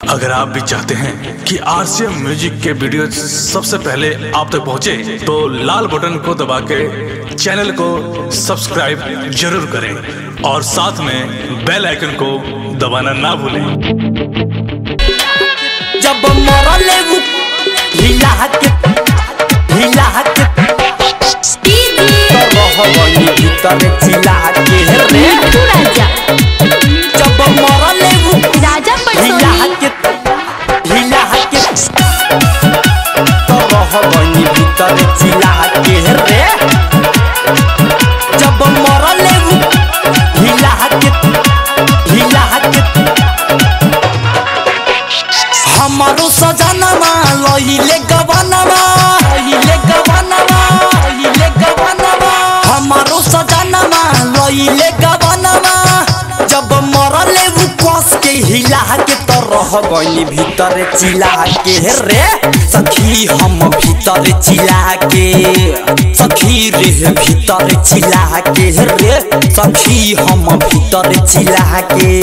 अगर आप भी चाहते हैं कि आरसीएम म्यूजिक के वीडियो सबसे पहले आप तक पहुंचे, तो लाल बटन को दबा के चैनल को सब्सक्राइब जरूर करें और साथ में बेल आइकन को दबाना ना भूलें जब मरले उ हिला के हिला के तो रहबनी भीतर चिल्ला के रे राजा जब मरले उ राजा हिला पटसोनी के हिला के तो रहबनी भीतर चिल्ला के रे जब मरले उ हिला के हिला के हमारो सजनमा लइले गवनमा लइले गवनमा लइले गवनमा हमारो सजनमा लइले गवनमा जब मरले उ कस के हिला के तो रह गइली भीतर चिला के रे सखी हम भीतर चिला के सखी रे भीतर चिला के रे सखी हम भीतर चिला के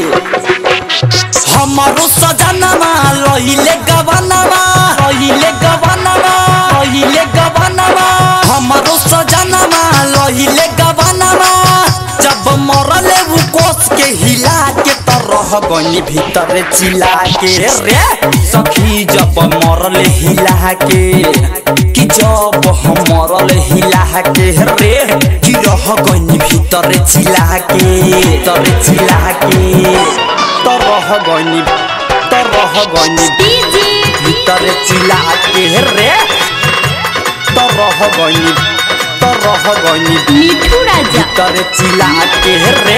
हमारो सजनमा लइले गवनमा लइले गवनमा लइले गवनमा हमारो सजनमा लइले गवनमा जब मरले उ कोस के हिला के त रह गइली भीतर चिला के रे सखी जब मरले हिला के कि जब हम मरले हिला के रे कि रह गइली भीतर चिला के तर चिला के तरह गनी तरह गनी डीजे भीतर चिला के रे तरह गनी तरह गनी मिठू राजा भीतर चिला के रे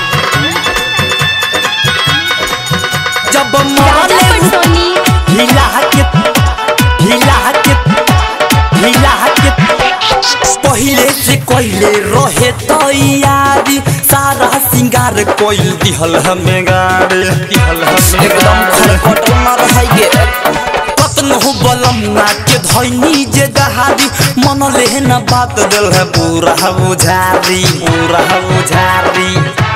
जब राजा मरले पटसोनी हिला के हिला के हिला के पहिले से कोइले रहे तैयारी सारा सिंगार कोइल दिहल हमें गाड़ी दिहल हमें एकदम खरखट न रहिए कतनो बलम के धैनी जे दहारी मन लेहन बात दिल है पूरा बुझारी पूरा बुझारी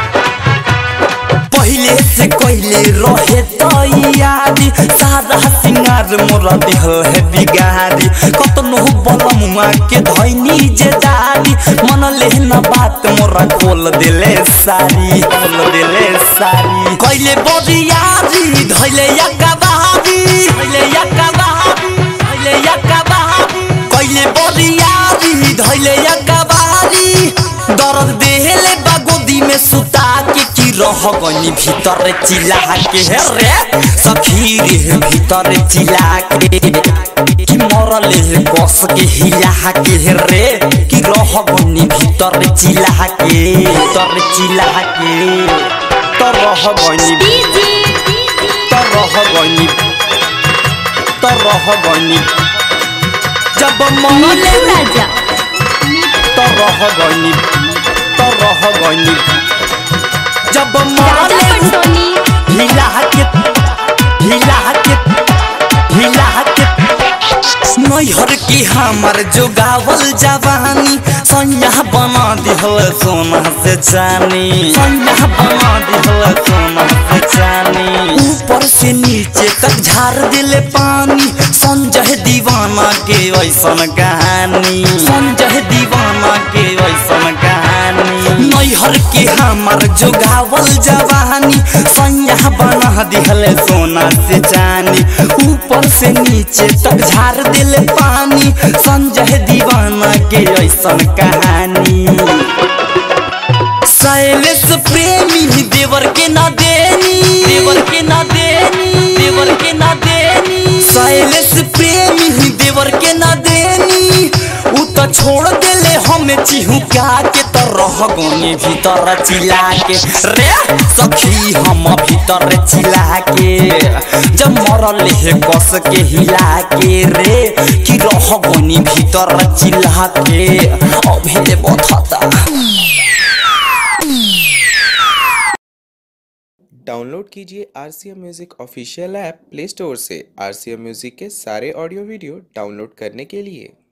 पहिले से कोइले रहे तैयारी सारा सिंगार मोरा दिहल है बिगारी कतनो बलमुआ के धैनी जे दारी मन लेहना बात मोरा खोल दिले सारी खोल दिले सारी कोइले बरियारी धैले यका बहारी धैले यका बहारी धैले यका बहारी कोइले बरियारी धैले यका बहारी दर्द देहले बागोदी में सुता के की रह गनी भीतर चिल्ला के रे सखी रे भीतर चिल्ला के कि मरले कस के हिला के रे कि रह गनी भीतर चिल्ला के भीतर चिल्ला के तो रह गनी डीजे तो रह गनी तो रह गनी जब मरले मिठू राजा तो रह गनी तो रह गनी जब राजा मरले पटसोनी हिला के हिला के हिला के नैहर की हमर जो गावल जवानी सैया बना दिहल सोना से चानी सैया बना दिहल सोना से चानी ऊपर से नीचे तक झाड़ दिले पानी संजय दीवाना के ऐसन कहानी संजय दीवाना के ऐसन कहानी नैहर के हमर जो गावल जवानी सैया बना दिहल सोना से जानी ऊपर से नीचे तक झाड़ दिले पानी संजय दीवाना के ऐसन कहानी शैलेश प्रेमी देवर के ना देनी देवर के ना देनी देवर के ना देनी शैलेश प्रेमी देवर के ना देनी उ त छोड़ देले हमें चिहुका के त रह गने भीतर चिला के रे सखी हम भीतर चिला के जब मरले हे कस के हिला के रे कि रह गनी भीतर चिला के अभे बथता डाउनलोड कीजिए R C M music official app play store से आर सी एम म्यूज़िक के सारे ऑडियो वीडियो डाउनलोड करने के लिए